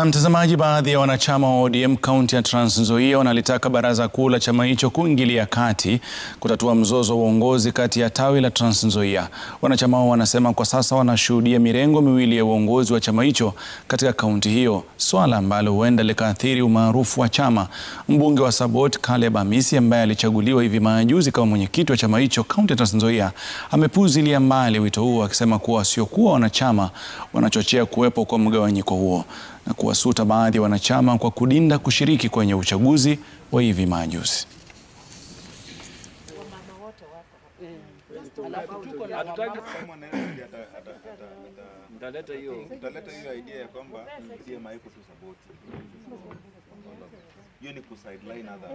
Mtazamaji, baadhi ya wanachama wa ODM kaunti ya Trans Nzoia wanalitaka baraza kuu la chama hicho kuingilia kati kutatua mzozo wa uongozi kati ya tawi la Trans Nzoia. Wanachama hao wanasema kwa sasa wanashuhudia mirengo miwili ya uongozi wa chama hicho katika kaunti hiyo, swala ambalo huenda likaathiri umaarufu wa chama. Mbunge wa Sabot Caleb Amisi ambaye alichaguliwa hivi majuzi kama mwenyekiti wa chama hicho kaunti ya Trans Nzoia amepuuzilia mbali wito huo akisema kuwa wasiokuwa wanachama wanachochea kuwepo kwa mgawanyiko huo na kuwasuta baadhi ya wanachama kwa kudinda kushiriki kwenye uchaguzi wa hivi majuzi. Mtaleta hiyo idea ya kwamba CM haiko tu support. Hiyo ni kusideline other.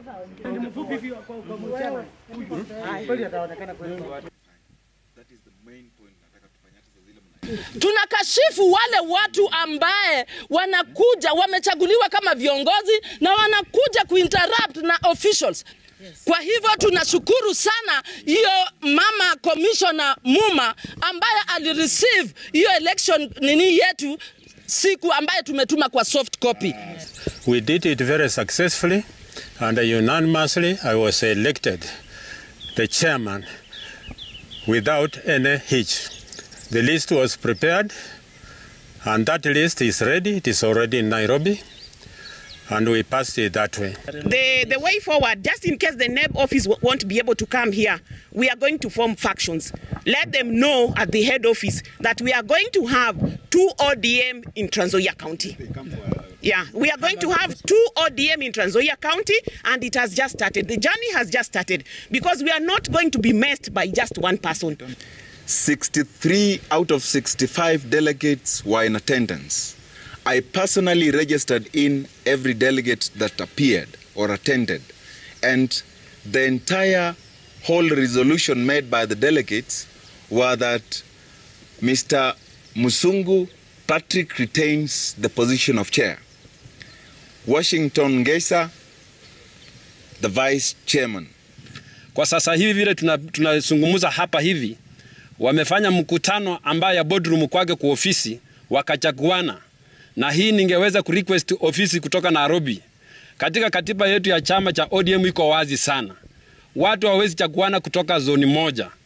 That is the main point nataka tufanye hata saa zile mna Tunakashifu wale watu ambaye wanakuja wamechaguliwa kama viongozi na wanakuja kuinterrupt na officials. Kwa hivyo tunashukuru sana hiyo mama commissioner Muma ambaye alireceive hiyo election nini yetu siku ambaye tumetuma kwa soft copy. We did it very successfully and unanimously I was elected the chairman without any hitch. The list was prepared and that list is ready. It is already in Nairobi and we passed it that way. the, the way forward, just in case the NEB office w- won't be able to come here, we are going to form factions. Let them know at the head office that we are going to have two ODM in Trans Nzoia County. Yeah, we are going to have two ODM in Trans Nzoia County, and it has just started. The journey has just started because we are not going to be messed by just one person. 63 out of 65 delegates were in attendance. I personally registered in every delegate that appeared or attended. And the entire whole resolution made by the delegates were that Mr. Musungu Patrick retains the position of chair. Washington Ngesa, the vice chairman. Kwa sasa hivi vile tuna- tunazungumza hapa hivi, wamefanya mkutano ambaye ya boardroom kwake kwa ofisi wakachaguana, na hii ningeweza kurequest ofisi kutoka Nairobi. Katika katiba yetu ya chama cha ODM iko wazi sana, watu hawawezi chaguana kutoka zoni moja.